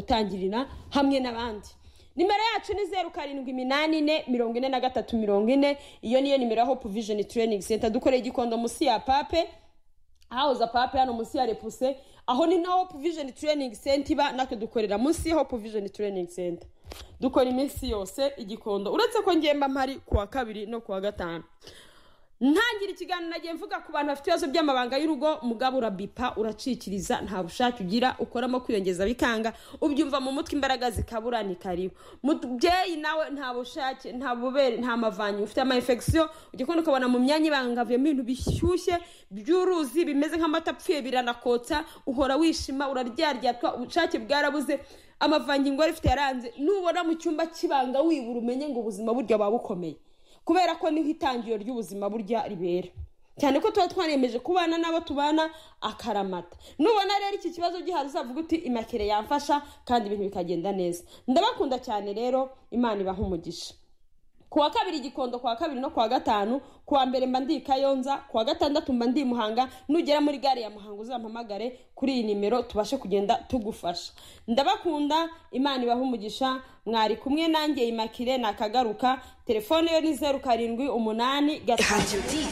gutangirira hamwe n'abandi nimero yacu ni zeru karindwi iminani ine mirongo ine na gatatu mirongo ine iyo niyo nimero ya hope vision training center dukoreye igikondo munsi ya pape ahahoze pape hano munsi ya repuse aho ni na hope vision training center iba natwe dukorera munsi ya hope vision training center dukora iminsi yose igikondo uretse ko ngemba mpari kuwa kabiri no kuwa gatanu ntangira ikiganiro nagiye mvuga ku bantu bafite ibibazo by'amabanga y'urugo mugabo urabipa uracikiriza nta bushake ugira ukoramo kwiyongeza bikanga ubyumva mu mutwe imbaraga zikabura ni karibu mubyeyi nawe nta bushake nta bubere nta mavanyi ufite ama infection ujya kubona ukabona mu myanya ibangavuyemo ibintu bishyushye by'uruzi bimeze nk'amata apfuye biranakotsa uhora wishima uraryaryatswa ubushake bwarabuze amavanyi ngwari ifite yaranze nubona mu cyumba cy'ibanga wibura umenye ngo ubuzima burya buba bukomeye kubera ko niho itangiriro ry'ubuzima burya ribera cyane ko tuba twaremeje kubana n'abo tubana akaramata nubona rero iki kibazo gihari uzavuga uti imakire yamfasha kandi ibintu bikagenda neza ndabakunda cyane rero imana ibaha umugisha ku wa kabiri igikondo ku wa kabiri no ku wa gatanu ku wa mbere mba ndi i kayonza ku wa gatandatu mba ndi i muhanga nugera muri gare ya muhanga uzampamagare kuri iyi nimero tubashe kugenda tugufasha ndabakunda imana ibaha umugisha mwari kumwe nanjye imakire nakagaruka telefone yo ni zeru karindwi umunani gatatu